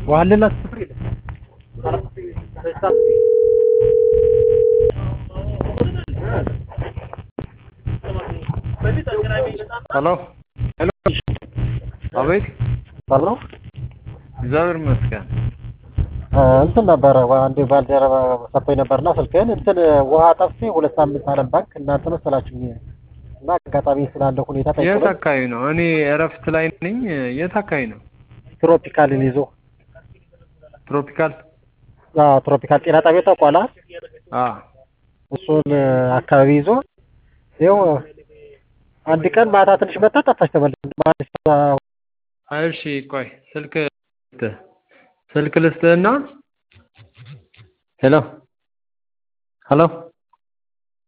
ዋልላት ስፍር የለም ሄሎ ሄሎ አቤት ባለው እግዚአብሔር ይመስገን እንትን ነበረ አንዴ ባልደረባ ሰጥቶኝ ነበርና ስልክህን እንትን ውሃ ጠፍቼ ሁለት ሳምንት አለም ባንክ እናንተ መሰላችሁኝ እና አጋጣሚ ስላለ ሁኔታ የት ጠይቆ አካባቢ ነው እኔ እረፍት ላይ ነኝ የት አካባቢ ነው ትሮፒካልን ይዞ ትሮፒካል አዎ ትሮፒካል ጤና ጣቢያ ታውቋላ አ እሱን አካባቢ ይዞ ይኸው አንድ ቀን ማታ ትንሽ መጣ ጠፋች ተመለስ እሺ ቆይ ስልክ ስልክ ልስጥህና ሄሎ ሄሎ